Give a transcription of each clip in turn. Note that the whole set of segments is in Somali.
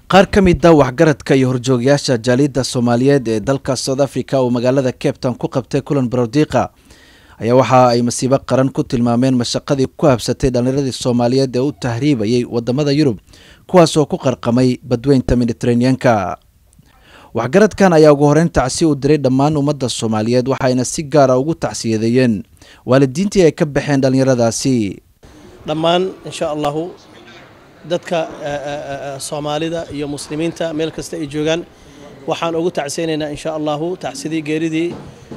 qaar ka mid a waxgaradka iyo horjoogayaasha jaaliyadda soomaaliyeed ee dalka south africa oo magaalada cape town ku qabtay kulan barodiiqa ayaa waxa ay masiibo qaran ku tilmaameen mashaqadii ku habsatay dhallinyaradii soomaaliyeed ee u tahriibayay wadamada yurub kuwaas oo ku qarqamay badweynta mediteraneanka waxgaradkan ayaa ugu horeyn tacsi u diray dhammaan ummadda soomaaliyeed waxayna si gaara ugu tacsiyadeeyeen waalidiintii ay ka baxeen dhallinyaradaasi dhammaan insha allahu dadka soomaalida iyo muslimiinta meel kasta ay joogaan waxaan ugu tacsiyaynaynaa insha allahu tacsidii geeridii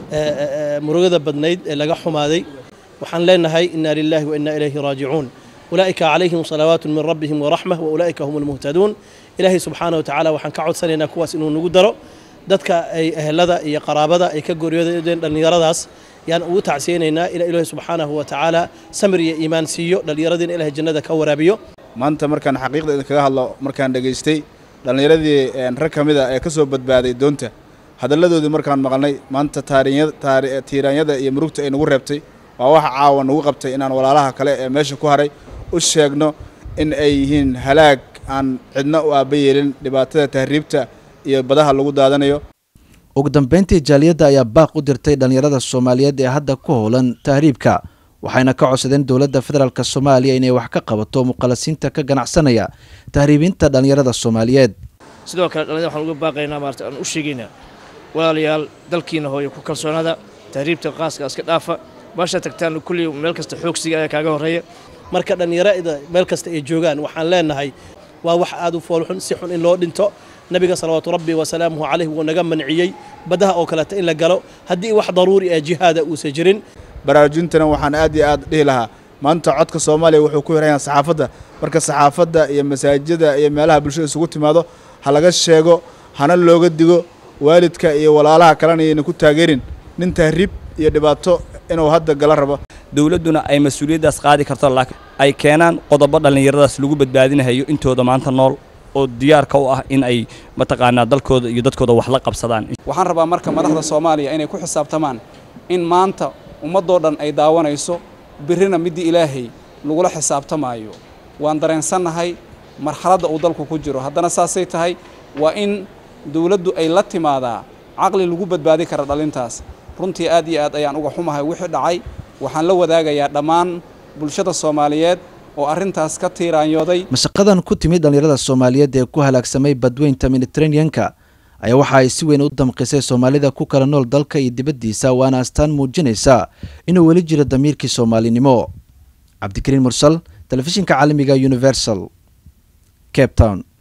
murugada badnayd ee laga xumaaday waxaan leenahay ina lilahi wa ina ilayhi raajicuun ulaa'ika calayhim salawaatu min rabbihim waraxma wa ulaa'ika hum almuhtaduun ilaahay subxaana wa tacaala waxaan ka codsanaynaa kuwaas inuu nagu daro dadka ay ehelada iyo qaraabada ay ka gooryoodeen dhallinyaradaas yaan ugu tacsiyaynaynaa ila ilaahi subxaanahu wa tacaala samir iyo iimaan siiyo dhallinyaradiina ilahay jannada ka waraabiyo maanta markaan xaqiiqda idinkaga hadlo markaan dhegaystay dhallinyaradii rag ka mid a ee ka soo badbaaday doonta hadalladoodii markaan maqalnay maanta tiiraanyada iyo murugta ay nagu reebtay waa waxa caawa nagu qabtay inaan walaalaha kale ee meesha ku haray u sheegno in ay yihiin halaag aan cidna u aaba yeelin dhibaatada tahriibta iyo badaha lagu daadanayo ugu dambeyntii jaaliyadda ayaa baaq u dirtay dhallinyarada soomaaliyeed ee hadda ku howlan tahriibka waxayna ka codsadeen dowladda federaalk soomaaliya inay wax ka qabato muqalasiinta ka ganacsanaya tahriibinta dhallinyarada soomaaliyeed sidoo kale dhallinyada waxaan uga baaqaynaa maarata aan u sheegaynaa walaalayaal dalkiina hooyo ku kalsoonada tahriibta qaaska iska dhaafa baasha tagtaan kulli meel kasta xoogsiga ayaa kaaga horreeya marka dhallinyarada meel kasta ay joogaan waxaan leenahay waa wax aad u foolxun si xun in loo dhinto nabiga salawaatu rabbi wasalaamuhu caleyh wuu naga manciyey baddaha oo kaleeta in la galo haddii wax daruuri ah jihaada uusan jirin baraarujintana waxaan aad iyo aad dhihi lahaa maanta codka soomaaliya wuxuu ku hirayaa saxaafadda marka saxaafadda iyo masaajida iyo meelaha bulshada isugu timaado ha laga sheego hana looga digo waalidka iyo walaalaha kalena ayayna ku taageerin nin tahriib iyo dhibaato inuu hadda gala rabo dowladduna ay mas-uuliyaddaas qaadi karto laakiin ay keenaan qodobo dhallinyaradaas lagu badbaadinahayo intooda maanta nool oo diyaarka u ah in ay mataqaanaa dalkooda iyo dadkooda wax la qabsadaan waxaan rabaa marka madaxda soomaaliya inay ku xisaabtamaan in maanta ummaddoo dhan ay daawanayso birrina middii ilaahay lagula xisaabtamaayo waan dareensannahay marxaladda uu dalku ku jiro haddana saasay tahay waa in dowladdu ay la timaadaa caqli lagu badbaadi kara dhalintaas runtii aad iyo aad ayaan uga xumahay wixii dhacay waxaan la wadaagayaa dhammaan bulshada soomaaliyeed oo arrintaas ka tiiraanyooday mashaqadan ku timid dhallinyarada soomaaliyeed ee ku halaagsamay badweynta mediteraneanka ayaa waxa ay si weyn u damqisay soomaalida ku kala nool dalka iyo dibaddiisa waana astaan muujinaysa inuu weli jiro damiirkii soomaalinimo cabdikariin mursal telefishinka caalamiga universal cape town